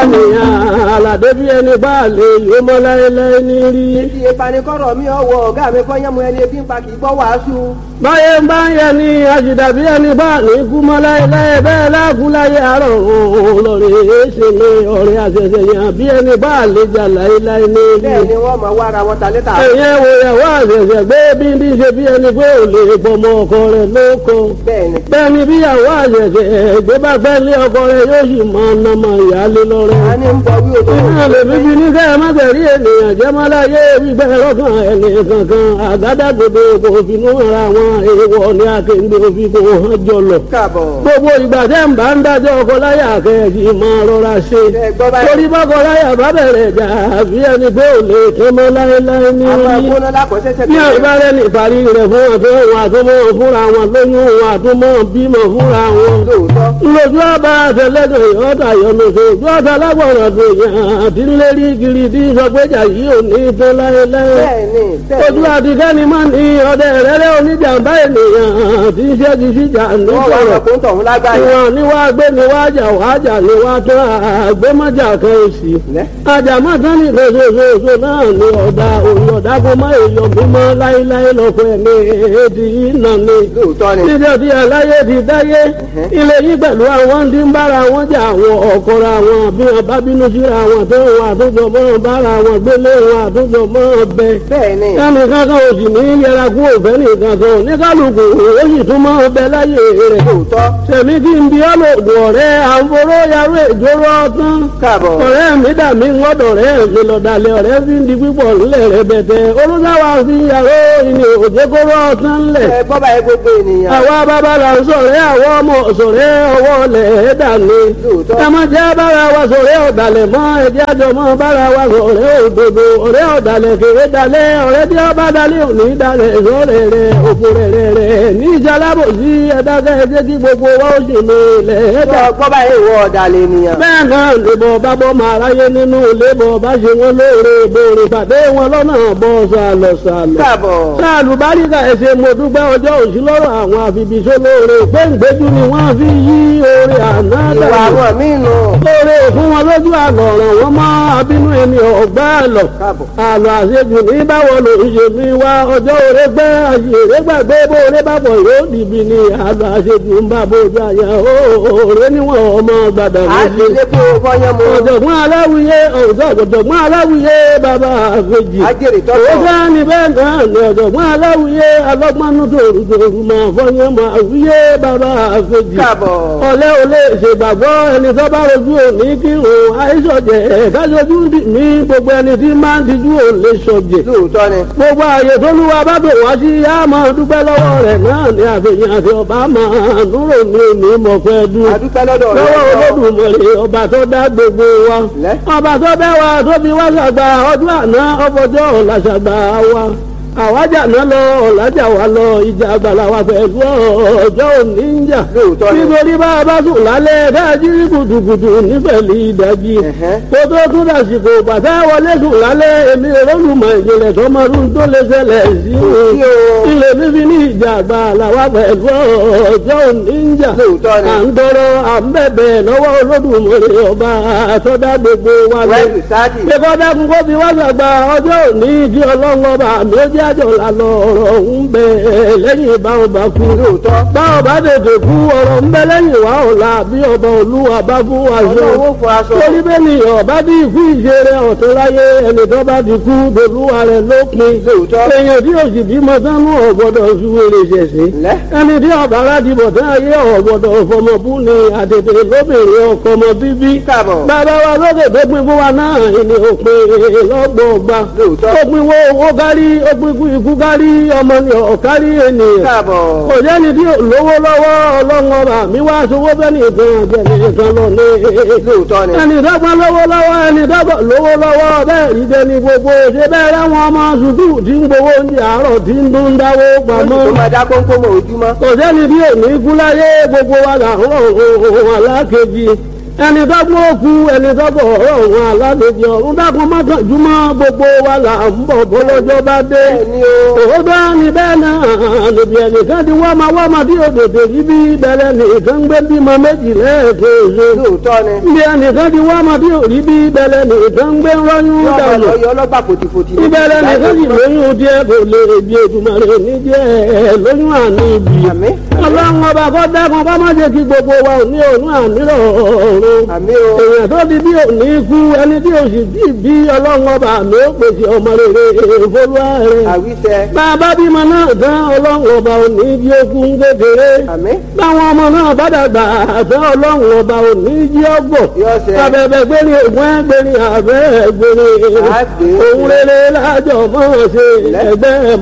nìyàn àlàdé bí ẹni bá lè yó mọ́ láéláé ní rí. Ibi ìpanikọ́rọ̀ mi ọwọ́ ọ̀gá mi kọ́ yẹ́mu ẹni ebi ń pa kì í gbọ́ wàásù. báyé ń bá ń yẹ ni àṣìdá bí ẹni bá ní kú mọ́ láéláé bẹ́ẹ̀ láàkú láyé àárọ̀ òun lọ́rẹ̀ ṣe ní ọ̀rẹ́ àṣẹṣẹ yàn bí ẹni bá lè jà láéláé ní rí. Bẹ́ẹ̀ ni wọ́n mọ̀ wá ara wọn ta létà. ẹ̀yẹ́ wo ìyàwó àṣẹṣẹ gbé bí ní ṣe bí ẹni pé ò lè pọmọ ọkọ rẹ̀ lóko. Bẹ́ẹ̀ ni. bẹ́ẹ̀ ni bí ìyàwó àṣẹṣẹ gbé bá fẹ́ lé ọkọ rẹ̀ yóò sì máa ná máa ìyáálé lọ́rẹ́. A ní ń bọ̀ wí òtò. Iná lè fi fi ní kẹ́ ẹ má tẹ̀rí ènìyàn jẹ́ má láyé gbígbẹ́ lọ́kàn ẹni kankan àgádágodo kò finú ara wọn èèwọ̀ ní akéǹde òfin kò hàn jọlọ. Káàbọ̀. Gbogbo ìgbà tẹ́ ń bá ń dájọ́ ọkọ láyà kẹ́ẹ̀kì máa rọra ṣe. Ẹ gbọ́ báyìí. Torí bọ́kọ láyà bá bẹ̀rẹ̀ jà bí ẹni pé ò lè tán mọ́ láéláé ní Àwọn orí. agbóná lákọ̀ọ́sẹ́sẹ́ Bí àgbá rẹ̀ ní ìparí rẹ̀ fún ọ̀tọ́ òun àtúmọ̀ fúnra wọn lóyún òun àtúmọ̀ bímọ fúnra wọn Lóòótọ́. lójú ọba àtẹlẹdọ ìyọta yọlọsọ ojú ọta lágbọràn tó yàn àti lérí kiri tí sọgbẹjà yìí ò ní tán láéláé Bẹ́ẹ̀ ni. Bẹ́ẹ̀ ojú ni. àtikẹ́ni máa ní ọdẹ rẹ́rẹ́ oníjàmbá ènìyàn tí ń ṣẹ́gi síjà Wọ́n wá nígbọ̀rọ̀ lọ fún tọ̀hún lágbàáyé. ìwọ̀n ni wàá gbé ni wàá jà wàá jà ni wàá tán àgbémọ́jà kan èsì Lẹ́. àjàmọ́ tán ní ìfẹsẹ̀fẹsẹ̀ náà ni ọ̀dà òun ọ̀dà kó má èèyàn mímọ́ láéláé lọ́kọ̀ ẹ̀mí èdè yìí nà ni Lóòótọ́ ni. níbi ọdí aláyé ti dáyé ilé yìí pẹ̀lú àwọn tí ń bára wọn jà àwọn ọ̀kọ̀ra wọn bí wọn bá bínú síra wọn tó wọn àtúntò mọ́ bára wọn gbélé wọn àtúntò mọ́ bẹ. Bẹ́ẹ̀ ni. kẹ́mi kankan ò sì ní yẹra kú òfẹ́ nìkan kan ní kálukú ó sì tún mọ́ bẹ láyé rẹ̀. Lóòótọ́. sẹ̀mí kí n bí ọlọ́dún ọ̀rẹ́ àǹforó yarú ìjóró ọtán. Káàbọ̀. ọ̀rẹ́ mi dà mí ngọ́dọ̀ rẹ̀ mi lọ́dàlẹ̀ ọ̀rẹ́ fi ń di pípọ̀ ńlẹ̀ rẹ̀ bẹ̀tẹ̀ olùdáwà fi yàrá ìní òjèkóró ọtán ńlẹ̀ Ẹ gbọ́ báyìí gbogbo ènìyàn. àwa bàbá la ń sọ̀rẹ́ àwọn ọmọ sọ̀rẹ́ ọwọ́ lẹ̀ dàní. Lóòótọ́. ẹ má jẹ́ bára wa sọ̀rẹ́ ọ̀dàlẹ̀ mọ́ ẹ̀jẹ̀ àjọ mọ́ bára wa sọ̀rẹ́ òdodo ọ̀rẹ́ ọ̀dàlẹ̀ kéré dalẹ̀ ọ̀rẹ́ tí ó bá dalẹ̀ òní dalẹ̀ sọ̀rẹ́ rẹ̀ òfò rẹ̀ rẹ̀ rẹ̀ ní ìjàlábò sí ẹ̀dákẹ́ ẹ̀jẹ̀ kí gbogbo wa ó sì lè lẹ̀ dà. Gbọ́ gbọ́ báyìí ìwọ ọ̀dàlẹ̀ ènìyàn. bẹ́ẹ̀ náà lèbọ̀ bá bọ́ máa ráyé nínú lébọ̀ bá ṣe wọn lóore bòrè pàdé wọn lọ́nà bọ́ sàlọ̀ sàlọ̀ Káàbọ̀. sáàlù báríkà ẹsẹ̀ mo dúpẹ́ ọjọ́ òsì lọ́rọ̀ àwọn àfibìṣẹ́ lóore péǹgbéjú ni wọ́n fi yí oore àná Ìwà dànù àwọn míì nù. lóore fún wọn lójú àlọ́ ọ̀ràn wọn mọ́ abínú ẹni ọ̀gbá àlọ́ Káàbọ̀. àlọ́ àṣejù ní báwo ló ń ṣe mi wá ọjọ́ òre gbẹ́ àṣèré gbàgbé bó oore bá bọ̀ yóò dìbì ní àlọ́ àṣejù ń bá bójú àyà òòrè níwọ̀n ọmọ gbàdà À ń méjì lè kó fọyán mu. ọ̀jọ̀gbọ́n aláwìyé ọ̀jọ̀gbọ́n aláwìyé bàbá àfẹ́jì Ajẹ́rìí owó tọ́tọ̀. bá ní bẹ́ẹ̀ náà ní ọ̀jọ̀gbọ́n aláwìyé alọ́gbọ́nú tòrùtòrù máa fọyín máa wíyé bàbá àfẹ́jì Káàbọ̀. ọ̀lẹ́ ò lè ṣègbàgbọ́ ẹni tó bá rojú òní kí òun àìsọ̀jẹ̀ kájọjú ní gbogbo ẹni tí máa ń tijú ò lè sọ̀jẹ̀ Lóòótọ́ ni. gbogbo ààyè tó lúwa bá bò wá sí á máa dúpẹ́ lọ́wọ́ rẹ̀ náà ní àfihàn àti ọba máa núrò ní òní mọ̀pẹ́ dúró A dúpẹ́ lọ́dọ̀ rẹ̀. lọ́wọ́ olódùmarè ọba tó dá gbogbo wa Lẹ́. ọba tó bẹ́ wa tó fi wá ṣàgbà ọdún àná ọfọjọ́ ọ̀la ṣàgbà wa àwájà náà lọ ọ̀làjà wa lọ ìjà àgbàlá wa pẹ̀lú ọjọ́ òní ń jà Lóòótọ́ ni. nítorí bá a bá sùn lálẹ́ dájú rí gùdùgùdù nífẹ̀lì ìdájí Ẹ̀hẹ́. kó tó tún dàsìkò bàtà wọlé sùn lálẹ́ èmi olólùmọ̀ ìjìnlẹ̀ tọmọdún tó lè ṣẹlẹ̀ sí sí o. ilé fífi ní ìjà àgbàlá wa pẹ̀lú ọjọ́ òní ń jà Lóòótọ́ ni. à ń tọrọ à ń bẹ̀bẹ̀ lọ́wọ́ olódùmarè ọba àtọ́dá gbogbo wa lọ. Wẹ́ẹ̀lì sáàdì. Ṣé kọ́dá kún kó fi wá sàgbà ọjọ́ òní kí ọlọ́run ọba àmì ó jẹ́ àjọ lànà ọ̀rọ̀ ń bẹ lẹ́yìn báwọn bá kú. Lóòótọ́. Báwọn bá tètè kú ọ̀rọ̀ ń bẹ lẹ́yìn wá ọ̀la bí ọba olúwa bá fún wa ṣe. Ọlọ́run ó fọ aṣọ. Torí bẹ́ẹ̀ ni ọba bí ikú ìṣeré ọ̀tún láyé ẹni tó bá ti kú dolúwa rẹ̀ lópin. Lóòótọ́. Èèyàn tí òsì bímọ sánú ọ̀gbọ́dọ̀ ṣúwèrè ṣẹ̀ṣẹ̀ Lẹ́. ẹni tí ọba aládìbò tí ayé ọ̀gbọ̀dọ̀ fọmọbú ni àtètè lóbìnrin ọkọ ọmọ bíbí. Káàbọ̀. bàbá wa lókè tó pin fún wa náà ni òpin lọ́gbọ̀ọ̀gba. Lóòótọ́. ó pin wo owó kárí ó pin ikú ikú kárí ọmọ ni ọ̀kárí ènìyàn. Káàbọ̀. kò jẹ́ni tí ò lówó lọ́wọ́ ọlọ́run ọba mi wá sowó bẹ́ẹ̀ nìkan àjẹmí nìkan lọ ní. Lóòótọ́ ni. ẹni dọ́gbọ́n lówó lọ́wọ́ ẹni dọ́gbọ́n lówó lọ́wọ́ bẹ́ẹ̀ rí dẹni gbogbo ṣe bẹ́ẹ̀ rẹ́wọ̀n ọmọ sùkúù tí ń gbowó oúnjẹ àárọ̀ tí ń dún dáwó pamọ́ Tó máa dá kónkó mọ́ ojúmọ́. kò sẹ́ni bí òní kú láyé gbogbo wa là ń rọ̀ ohun alákejì ẹni tó gbọ́ òkú ẹni tó bọ̀ ọ̀rọ̀ wọn alálejò ọ̀run dákun mọ́kànjúmọ́ gbogbo wa là ń bọ̀ bọ́lọ́jọ́ bá dé. bẹ́ẹ̀ni o òótọ́ ni bẹ́ẹ̀ náà lòdì ẹnìkan ti wá máa wá máa bí òdòdó yìí bí bẹ̀rẹ̀ nìkan gbé bímọ méjì lẹ́ẹ̀kejì. lóòótọ́ ni bí ẹnìkan ti wá máa bí òrí bí bẹ̀rẹ̀ nìkan gbé rọ́yún yọ ọmọ dànù. lọ yọ ọlọ́gbà fòtìfòtì ní ìbẹ̀rẹ̀ nìkan sì lóyún díẹ̀ kò lè bí Èdùmàrè ní díẹ̀ lóyún àní ibi. àmín ọlọ́run ọba kọ́ dákun kọ́ má jẹ́ kí gbogbo wa ò ní òun àmírọ̀ ọ̀run àmín o èèyàn tó di bí òní kú ẹni tí òsì bí bí ọlọ́run ọba àmì ó pèsè ọmọ rere ìfolúwa rẹ̀. àwíṣẹ bàbá bímọ náà tán ọlọ́run ọba òní jí okun kékeré. àmín báwọn ọmọ náà bá dàgbà àtẹ ọlọ́run ọba òní jí ọgbọ̀. yọ ọsẹ abẹ́bẹ́ gbérí ògùn ẹgbẹ́rin àbẹ́ gbérí. Àgbè. òun rere lájọ mọ́ ṣe ẹgbẹ́